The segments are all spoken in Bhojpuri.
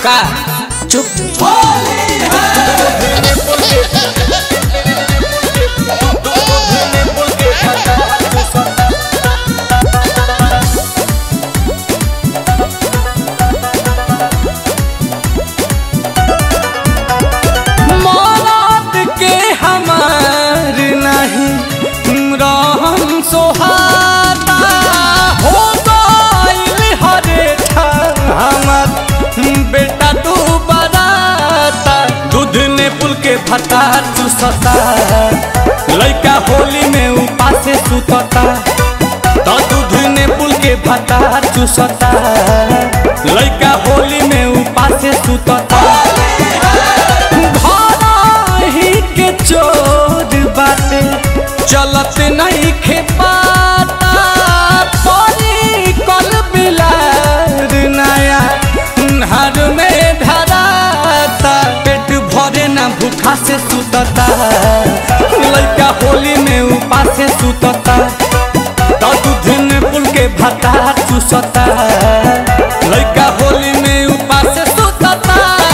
का चुप मौत के हमार नहीं रहम सोहाता हो गइल हरे हमार बेटा तू बराता दूध ने पुल के भता चूसता लइका होली में उपासे सुतता तो दूध ने पुल के भता चूसता लइका होली में उपासे सुतता ही के चोर बाटे चलत नहीं खेपाता परी कल बिलार नया हर में धराता पेट भरे ना भूखा से सुतता लड़का होली में उपास से सुतता तो दूध ने पुल के भता चूसता लड़का होली में उपास से सुतता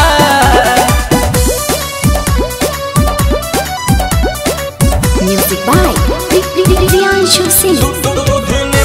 Music by Priyanshu Singh.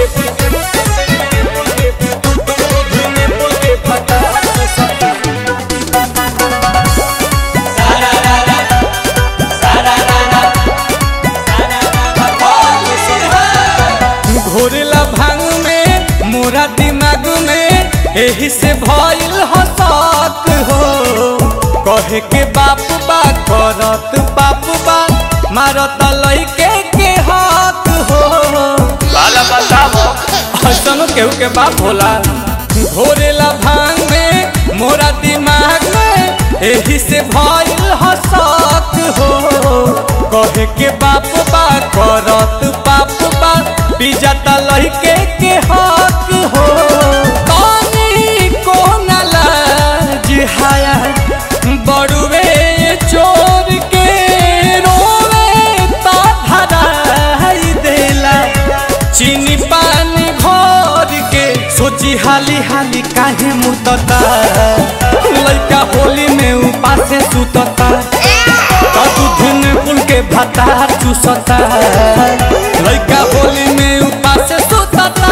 घोरला भांग में मोरा दिमाग में एही से भइल हसक हो कहे के बाप बा करत बाप बा मारत लइके के हक हो बाला बताओ हसनो केहू के बाप होला घोरेला भांग में मोरा दिमाग में एही से भइल हसक हो कहे के बाप बा करत बाप बा पिजाता लइके के हक हो कानी को न लाज हाया बड़ुए चोर के रोवे ता धराई देला चीनी पानी घोर के सोची हाली हाली काहे मुतता लइका होली में उपासे सुतता तो दूध ने पुल के भता चूसता लइका होली में उपासे सुतता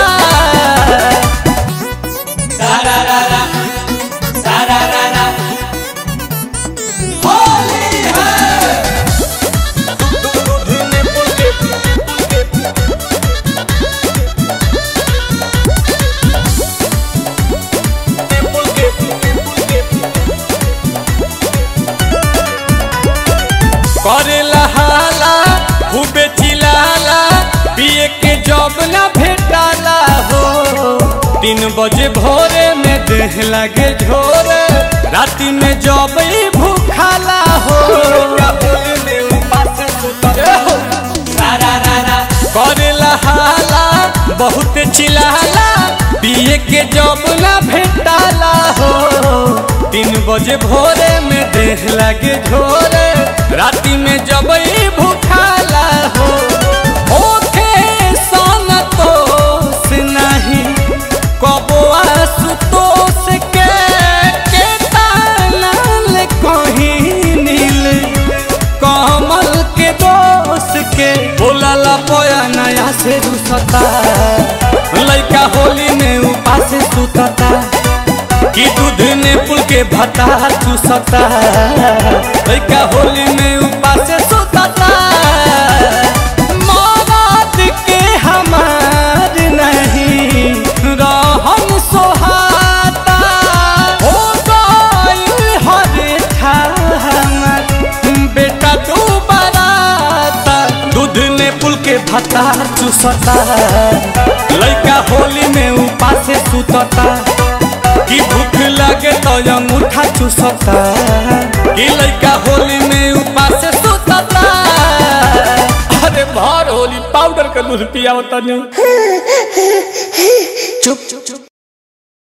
सारा रा रा सारा रा रा होली है दूध ने पुल के पुल के पुल के करेला हाला खूबे चिलाला पिए के जब ना भेटाला हो तीन बजे भोरे में देह लगे झोरे राति में जब ही भूखाला हो करेला हाला बहुत चिलाला पिए के जब ना भेटाला हो तीन बजे भोरे में देह लगे झोरे राति में जब ही भूखाला हो ओखे सन तो से नहीं कबो आसुतोष के के तानल कहीं नील कमल के दोष के बोला पोया नया से रुसता लइका होली में उपास सुतता कि दूध ने पुल के भता चूसता लइका होली में उपास सुतता मौत के हमार नहीं रहन सोहाता हो गइल हरे हमार बेटा तू बराता दूध ने पुल के भता चूसता लइका होली में उपास सुतता कि भूख लगे तो अंगूठा चूसता कि लइका होली में उपास सुतता अरे भर होली पाउडर का दूध पिया होता नहीं चुप चुप